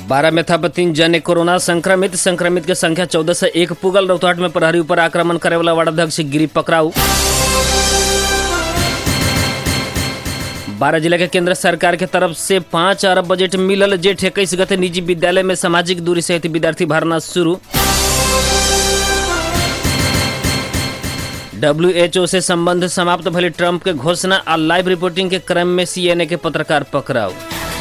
बारह में था तीन जने कोरोना संक्रमित संक्रमित के संख्या चौदह से एक पुगल रौतहट में प्रहरी ऊपर आक्रमण करे वाला वार्डाध्यक्ष गिरी पकड़ाऊ बारह जिला के केंद्र सरकार के तरफ से पाँच अरब बजट मिलल जेठ इक्कीस गते निजी विद्यालय में सामाजिक दूरी सहित विद्यार्थी भरना शुरू डब्ल्यूएचओ से संबंध समाप्त भले ट्रंप के घोषणा आ लाइव रिपोर्टिंग के क्रम में सीएनए के पत्रकार पकड़ाऊ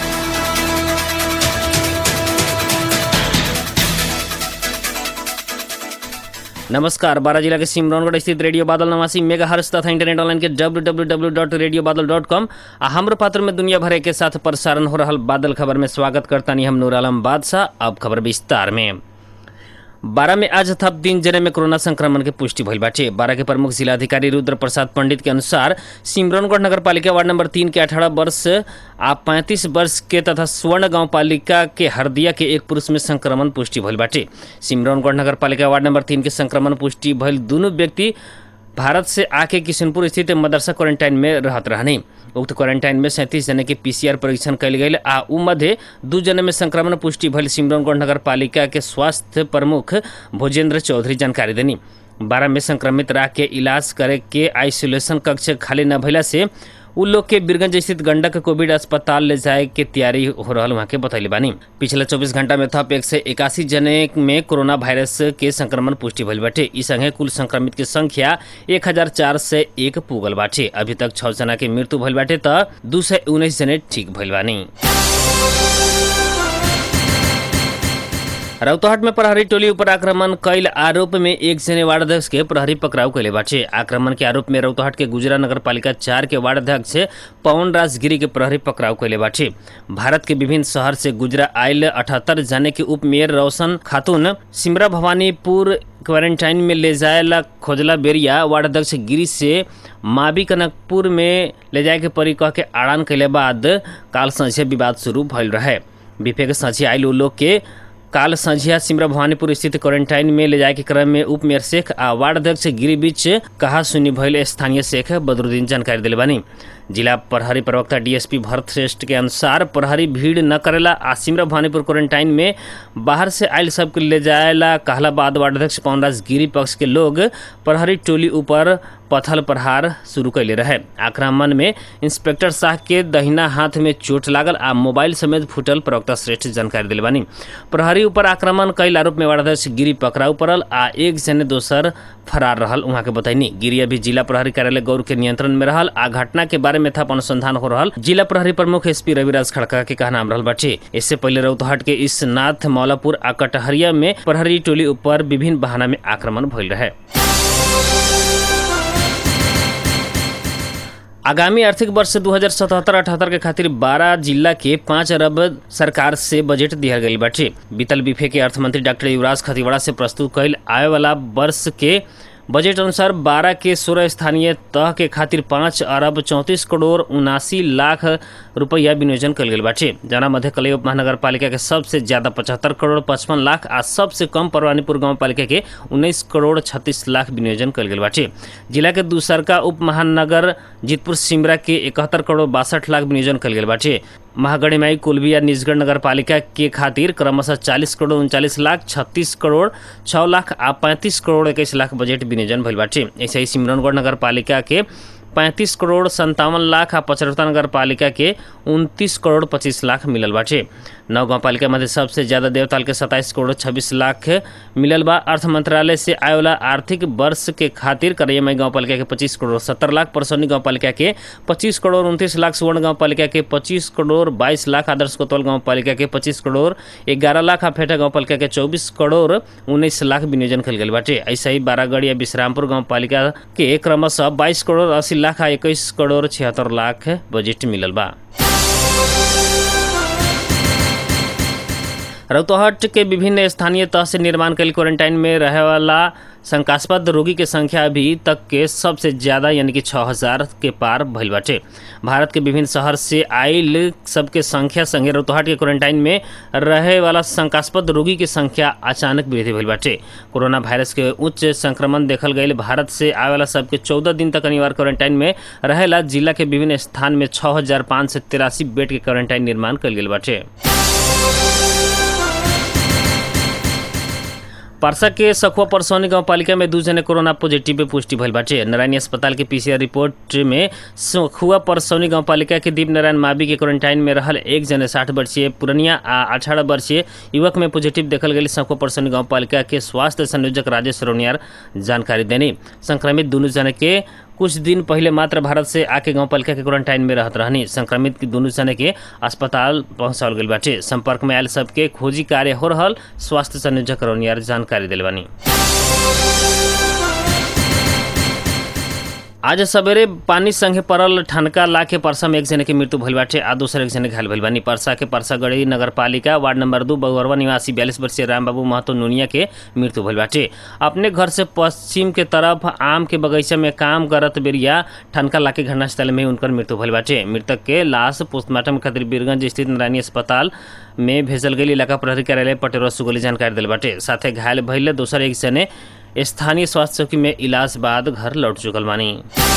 नमस्कार बारह जिला के सिमरौनगढ़ स्थित रेडियो बादल नवासी मेगा हर्ष तथा इंटरनेट ऑनलाइन के W W W dot radio Badal dot com आ हमरो पात्र में दुनिया भर के साथ प्रसारण हो रहा बादल खबर में स्वागत करता नहीं हम नूर आलम बादशाह अब खबर विस्तार में बारह में आज थप तीन जने में कोरोना संक्रमण के पुष्टि भइल बाटे बारह के प्रमुख जिलाधिकारी रुद्र प्रसाद पंडित के अनुसार सिमरौनगढ़ नगर पालिका वार्ड नंबर तीन के अठारह वर्ष आ पैंतीस वर्ष के तथा स्वर्ण गांव पालिका के हरदिया के एक पुरुष में संक्रमण पुष्टि भइल बाटे सिमरौनगढ़ नगर पालिका वार्ड नंबर तीन के संक्रमण पुष्टि भइल दोनों व्यक्ति भारत से आके किशनपुर स्थित मदरसा क्वारंटाइन में रहत रहने उक्त क्वारंटाइन में सैंतीस जने के पीसीआर परीक्षण कयल गेल आ उ मध्य दू जने में संक्रमण पुष्टि भइल सिमरौनगढ़ नगर पालिका के स्वास्थ्य प्रमुख भोजेंद्र चौधरी जानकारी देनी बारह में संक्रमित राख के इलाज करे के आइसोलेशन कक्ष खाली न भइला से उ लोग के बीरगंज स्थित गंडक कोविड अस्पताल ले जाए के तैयारी हो रहा वहाँ के बतैले बानी पिछले 24 घंटा में थप एक से इक्यासी जने में कोरोना वायरस के संक्रमण पुष्टि भइल बाटे ई संगे कुल संक्रमित के संख्या एक हजार चार से एक पुगल बाटे अभी तक छह जना के मृत्यु भइल बाटे त दू सौ उन्नीस जने ठीक भइल बानी रौतहट में प्रहरी टोली ऊपर आक्रमण कैल आरोप में एक जने वार्ड अध्यक्ष के प्रहरी पकड़ाव कैले बाटे आक्रमण के आरोप में रौतहट के गुजरा नगर पालिका चार के वार्ड अध्यक्ष पवन राजगिरी के प्रहरी पकड़ाव कैले बाटे भारत के विभिन्न शहर से गुजरा आयल अठहत्तर जने के उप मेयर रोशन खातून सिमरा भवानीपुर क्वारंटाइन में ले जाएला खोजला बेरिया वार्ड अध्यक्ष गिरी से मावी कनकपुर में ले जाए के परी कह के आड़ान कैले बाद काल संझे विवाद शुरू भइल रहे बीफे के संझे आयल उ लोग के काल संझिया सिमरा भवानीपुर स्थित क्वारंटाइन में ले जाए के क्रम में उप मेयर शेख आ वार्ड अध्यक्ष गिरी बीच कहा सुनी भइल स्थानीय शेख बदरुद्दीन जानकारी दिले बानी जिला प्रहरी प्रवक्ता डीएसपी भरत श्रेष्ठ के अनुसार प्रहरी भीड़ न करेला आ सिमरा भवानीपुर क्वारंटाइन में बाहर से आयल सबके ले जाएला कहला बाद वार्ड अध्यक्ष पवनराज गिरी पक्ष के लोग प्रहरी टोली ऊपर पथल प्रहार शुरू कैले रहे आक्रमण में इंस्पेक्टर शाह के दहिना हाथ में चोट लागल आ मोबाइल समेत फूटल प्रवक्ता श्रेष्ठ जानकारी दिले बानी प्रहरी ऊपर आक्रमण कैल आरोप में वार्डाध्यक्ष गिरी पकड़ाऊ पड़ल आ एक जने दोसर फरार रहल वहाँ के बताइनी गिरी अभी जिला प्रहरी कार्यालय गौर के नियंत्रण में रहल आ घटना के बारे में थप अनुसंधान हो रहल जिला प्रहरी प्रमुख एसपी रविराज खड़का के कहना रहल बाटे इससे पहले रौतहट के इस नाथ मौलापुर आ कटहरिया में प्रहरी टोली ऊपर विभिन्न बहाना में आक्रमण भइल रहे आगामी आर्थिक वर्ष दू हजार सतहत्तर अठहत्तर के खातिर बारह जिला के पाँच अरब सरकार से बजट दिया गई बाटे बीतल बीफे के अर्थमंत्री डॉक्टर युवराज खतीवड़ा से प्रस्तुत कैल आए वाला वर्ष के बजट अनुसार बारह के सोलह स्थानीय तह के खातिर पाँच अरब चौंतीस करोड़ उनासी लाख रुपया विनियोजन कल गेल बाटे जना मध्य कलई उप महानगर पालिका के सबसे ज्यादा पचहत्तर करोड़ पचपन लाख आ सबसे कम परवानीपुर गांव पालिका के उन्नीस करोड़ छत्तीस लाख विनियोजन कल गेल बाटे जिला के दूसरका उप महानगर जीतपुर सिमरा के इकहत्तर करोड़ बासठ लाख विनियोजन कल गेल बाटे महागणिमाई कुलबिया निजगढ़ नगर पालिका के खातिर क्रमशः चालीस करोड़ उनचालीस लाख छत्तीस करोड़ छः लाख आ पैंतीस करोड़ इक्कीस लाख बजट विनियोजन भइल बाटे ऐसे ही सिमरौनगढ़ नगर पालिका के पैंतीस करोड़ संतावन लाख आ पचहत्तर नगर पालिका के उनतीस करोड़ पच्चीस लाख मिलल बाटे नौ गाँव पालिका मध्य सबसे ज्यादा देवताल के सत्ताईस करोड़ छब्बीस लाख मिलल बा अर्थ मंत्रालय से आए वाला आर्थिक वर्ष के खातिर करैयामाई गाँव पालिका के पच्चीस करोड़ सत्तर लाख परसौनी गाँव पालिका के पच्चीस करोड़ उनतीस लाख सुवर्ण गाँव पालिका के पच्चीस करोड़ बाईस लाख आदर्श कोतवाल गाँव पालिका के पच्चीस करोड़ ग्यारह लाख आ फेटा गाँव पालिका के चौबीस करोड़ उन्नीस लाख विनियोजन कल गेल बाटे ऐसा ही बारागढ़ या विश्रामपुर गाँव पालिका के क्रमशः बाईस करोड़ अस्सी लाख आ इक्कीस करोड़ छिहत्तर लाख बजट मिलल बा रौतहट के विभिन्न स्थानीय तह से निर्माण कल क्वारंटाइन में रहे वाला शंकास्पद रोगी के संख्या अभी तक के सबसे ज्यादा यानी कि छः हजार के पार भइल बाटे भारत के विभिन्न शहर से आयल सबके संख्या संगे रौतहट के क्वारंटाइन में रहे वाला शंकास्पद रोगी के संख्या अचानक वृद्धि भइल बाटे कोरोना वायरस के उच्च संक्रमण देखल गई भारत से आए वाला सबके चौदह दिन तक अनिवार्य क्वारंटाइन में रहेला जिला के विभिन्न स्थान में छः हजार पाँच सौ तिरासी बेड के क्वारंटाइन निर्माण कल गेल बाटे परसा के सखुआ परसौनी गांव पालिका में दू जने कोरोना पॉजिटिव पे पुष्टि भइल बाटे नारायणी अस्पताल के पीसीआर रिपोर्ट में सखुआ परसौनी गांव पालिका के दीप नारायण मावी के क्वारंटाइन में रहल एक जने साठ वर्षीय पुरनिया आ अठारह वर्षीय युवक में पॉजिटिव देखल गेल सखुआ परसौनी गांव पालिका के स्वास्थ्य संयोजक राजेश रोनियार जानकारी देनी संक्रमित दोनों जने के कुछ दिन पहले मात्र भारत से आके गांव पालिका के क्वारंटाइन में रहत रहनी संक्रमित के दोनों जने के अस्पताल पहुंचाल गइल बाटे संपर्क में आयल सबके खोजी कार्य हो रहल स्वास्थ्य संयोजक रोनियार जानकारी दिल बानी आज सवेरे पानी संगे पड़ल ठनका ला के परसा में एक जने के मृत्यु भइल बाटे आ दूसरे एक जने घायल भइल बानी परसा के परसागढ़ी नगर पालिका वार्ड नंबर दू बगौरवा निवासी बयालीस वर्षीय रामबाबू महतो नुनिया के मृत्यु भइल बाटे अपने घर से पश्चिम के तरफ आम के बगीचा में काम करत बेरिया ठनका ला के घटनास्थल में उनकर मृत्यु भइल बाटे मृतक के लाश पोस्टमार्टम खातिर बीरगंज स्थित नारायणी अस्पताल में भेजल गई इलाका प्रहरी कार्यालय पटेरो सुगोली जानकारी दिल बाटे साथे घायल भइले दोसर एक जने स्थानीय स्वास्थ्य चौकी में इलाज बाद घर लौट चुकल बानी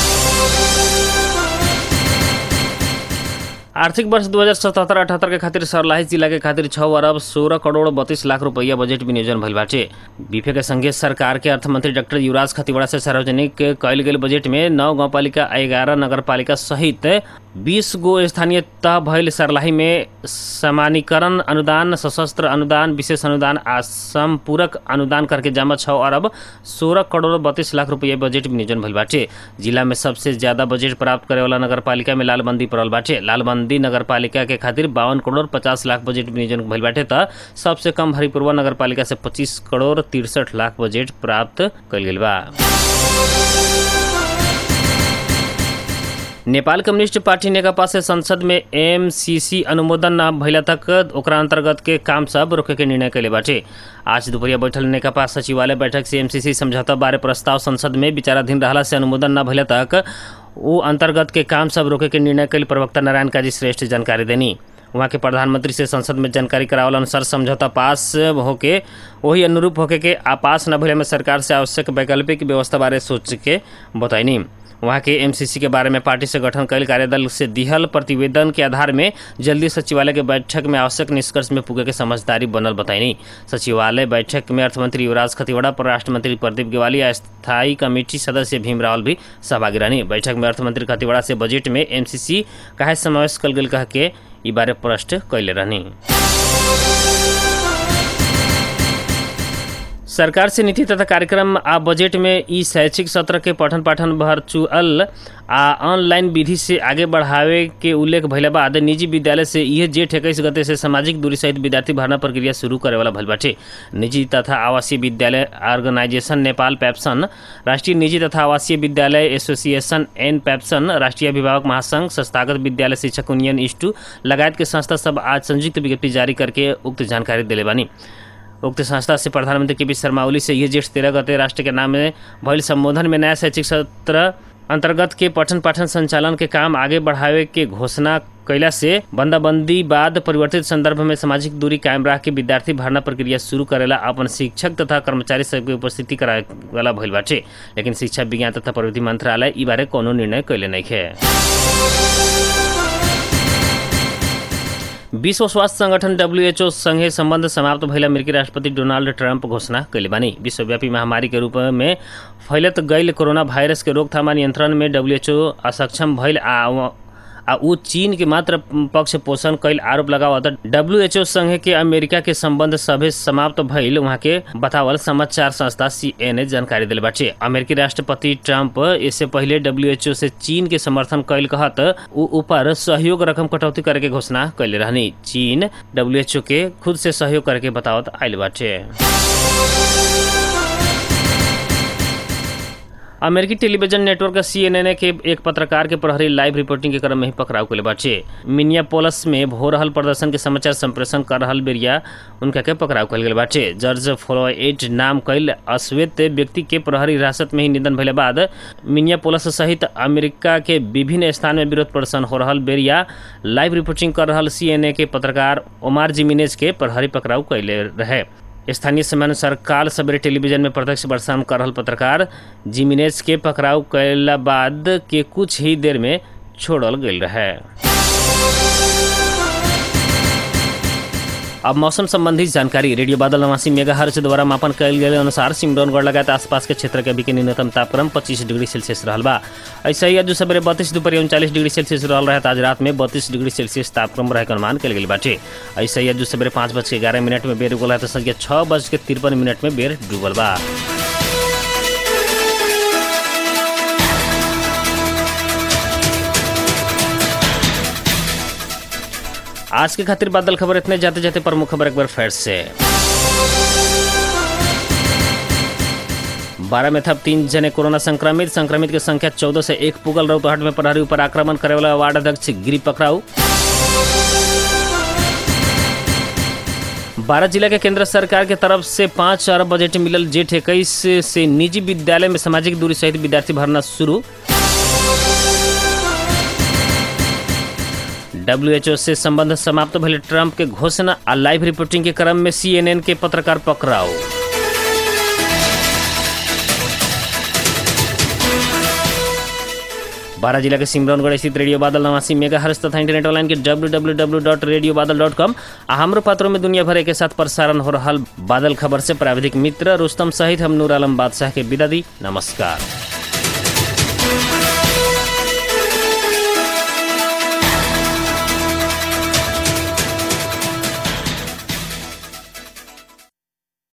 आर्थिक वर्ष दू हजार सतहत्तर अठहत्तर के खातिर सरलाही जिला के खातिर छः अरब सोलह करोड़ बत्तीस लाख रुपया बजट विनियोजन भइल बाटे बीफे के संगे सरकार के अर्थमंत्री डॉक्टर युवराज खतिवड़ा से सार्वजनिक कयल गेल बजट में नौ गाँव पालिका ग्यारह नगर पालिका सहित बीस गो स्थानीय तह भइल सरलाही में समानीकरण अनुदान सशस्त्र अनुदान विशेष अनुदान आ संपूरक अनुदान करके जमा छः अरब सोलह करोड़ बत्तीस लाख रुपया बजट विनियोजन भइल बाटे जिला में सबसे ज्यादा बजट प्राप्त करे वाला नगर पालिका में लालबंदी पड़ल बाटे लालबंदी नगर पालिका के खातिर बावन करोड़ पचास लाख बजट विनियोजन भइल बाटे त सबसे कम हरिपुरवा नगर पालिका से पच्चीस करोड़ तिरसठ लाख बजट प्राप्त कइल गेल बा नेपाल कम्युनिस्ट पार्टी नेकपा से संसद में एमसीसी अनुमोदन न भइला तक ओकरा अंतर्गत के काम सब रोके के निर्णय कैले बाटे आज दोपहरिया बैठल नेकपा सचिवालय बैठक से एमसीसी समझौता बारे प्रस्ताव संसद में विचाराधीन रहला से अनुमोदन न भइला तक वो अंतर्गत के काम सब रोके के निर्णय कैल प्रवक्ता नारायण काजी श्रेष्ठ जानकारी देनी वहाँ के प्रधानमंत्री से संसद में जानकारी करावल अनुसार समझौता पास होके वही अनुरूप होके के आपास न भइले में सरकार से आवश्यक वैकल्पिक व्यवस्था बारे सोच के बताइनी वहाँ के एमसीसी के बारे में पार्टी से गठन कैल कार्यदल से दिहल प्रतिवेदन के आधार में जल्दी सचिवालय के बैठक में आवश्यक निष्कर्ष में पुगे के समझदारी बनल बताइनी सचिवालय बैठक में अर्थमंत्री युवराज खतिवड़ा परराष्ट्र मंत्री प्रदीप गेवाली आ स्थायी कमेटी सदस्य भीम रावल भी सहभागी रहनी बैठक में अर्थमंत्री खतिवड़ा से बजट में एमसीसी काहे समावेश कल गेल कह के ई बारे प्रश्न कैले रहनी सरकार से नीति तथा कार्यक्रम आ बजट में ई शैक्षिक सत्र के पठन पाठन वर्चुअल आ ऑनलाइन विधि से आगे बढ़ावे के उल्लेख भइला बाद निजी विद्यालय से यह जेठ इक्कीस गते से सामाजिक दूरी सहित विद्यार्थी भर्ना प्रक्रिया शुरू करे वाला भइल बाटे निजी तथा आवासीय विद्यालय ऑर्गेनाइजेशन नेपाल पैप्सन राष्ट्रीय निजी तथा आवासीय विद्यालय एसोसिएशन एन पैप्सन राष्ट्रीय अभिभावक महासंघ संस्थागत विद्यालय शिक्षक यूनियन इस्टू लगायत के संस्था सब आज संयुक्त विज्ञप्ति जारी करके उक्त जानकारी दिले बानी उक्त संस्था से प्रधानमंत्री के पी शर्मा ओली से यह जेठ तेरह गते राष्ट्र के नाम में भइल संबोधन में नया शैक्षिक सत्र अंतर्गत के पठन पाठन संचालन के काम आगे बढ़ावे के घोषणा कैला से बंदाबंदी बाद परिवर्तित संदर्भ में सामाजिक दूरी कायम रख के विद्यार्थी भर्ना प्रक्रिया शुरू करेला अपन शिक्षक तथा कर्मचारी सबके उपस्थिति करावे वाला भइल बाटे लेकिन शिक्षा विज्ञान तथा प्रविधि मंत्रालय ई बारे कोनो निर्णय कैले नहीं है विश्व स्वास्थ्य संगठन डब्ल्यूएचओ संगे संबंध समाप्त भइल अमेरिकी राष्ट्रपति डोनाल्ड ट्रंप घोषणा कैले बानी विश्वव्यापी महामारी के रूप में फैलत गईल कोरोना वायरस के रोकथाम आ नियंत्रण में डब्ल्यूएचओ असक्षम भइल आ आ ऊ चीन के मात्र पक्ष पोषण कैल आरोप लगावत डब्ल्यूएचओ संघ के अमेरिका के संबंध सभे समाप्त भइल वहाँ के बतावल समाचार संस्था सीएनए जानकारी दिल बाटे अमेरिकी राष्ट्रपति ट्रंप इससे पहले डब्ल्यूएचओ से चीन के समर्थन कैल कहत ऊ ऊपर सहयोग रकम कटौती करे के घोषणा कैले रहनी चीन डब्ल्यूएचओ के खुद से सहयोग करे के बतावत आयल बाटे अमेरिकी टेलीविजन नेटवर्क सीएनएन के एक पत्रकार के प्रहरी लाइव रिपोर्टिंग के क्रम में ही पकड़ाव कैले बाटे मिनियापोलस में हो रहल प्रदर्शन के समाचार संप्रेषण कर रहल बेरिया उनका के पकड़ाव कैल गेल बाटे जॉर्ज फ्लोइड नाम कैल अश्वेत व्यक्ति के प्रहरी हिरासत में ही निधन भइले बाद मिनियापोलस सहित अमेरिका के विभिन्न स्थान में विरोध प्रदर्शन हो रहल बेरिया लाइव रिपोर्टिंग कर रहल सीएनए के पत्रकार ओमार जिमिनेज के प्रहरी पकड़ाव कैले रहे स्थानीय समय अनुसार काल सवेरे टेलीविजन में प्रत्यक्ष प्रसारण कर रहल पत्रकार जिमिनेज के पकड़ाव कैला बाद के कुछ ही देर में छोड़ल गेल रहे अब मौसम संबंधी जानकारी रेडियो बादल नवासी मेगा हर्ज द्वारा मापन कयल गेल अनुसार सिमरौनगढ़ लगायत आसपास के क्षेत्र के अभी के न्यूनतम तापक्रम 25 डिग्री सेल्सियस रहल बा ऐसे ही आज सवेरे बत्तीस दोपहर उनचालीस डिग्री सेल्सियस रहल रहे आज रात में बत्तीस डिग्री सेल्सियस तापक्रम रहे के अनुमान कल गेल बाटे ऐसे ही आज सवेरे पाँच बज के ग्यारह मिनट में बेर उगल है तो संख्या छः बज के तिरपन मिनट में बेर डूबल बा आज के खातिर बादल खबर इतने जाते जाते प्रमुख खबर एक बार फिर से बारह में था तीन जने कोरोना संक्रमित संक्रमित की संख्या चौदह से एक पुगल रौतहट में प्रहरी ऊपर आक्रमण करे वाला वार्ड अध्यक्ष गिरी पकड़ाऊ बारह जिला के केंद्र सरकार के तरफ से पाँच अरब बजट मिलल जेठ इक्कीस से निजी विद्यालय में सामाजिक दूरी सहित विद्यार्थी भरना शुरू डब्ल्यूएचओ से संबंध समाप्त भले ट्रंप के घोषणा आ लाइव रिपोर्टिंग के क्रम में सीएनएन के पत्रकार पकड़ाओ बारह जिला के सिमरौनगढ़ स्थित रेडियो बादल नवासी मेगा हर्ष तथा इंटरनेट ऑनलाइन के W W W dot radio Badal dot com आ हमरो पात्रों में दुनिया भर के साथ प्रसारण हो रहा बादल खबर से प्राविधिक मित्र रुस्तम सहित हम नूर आलम बादशाह के विदा दी नमस्कार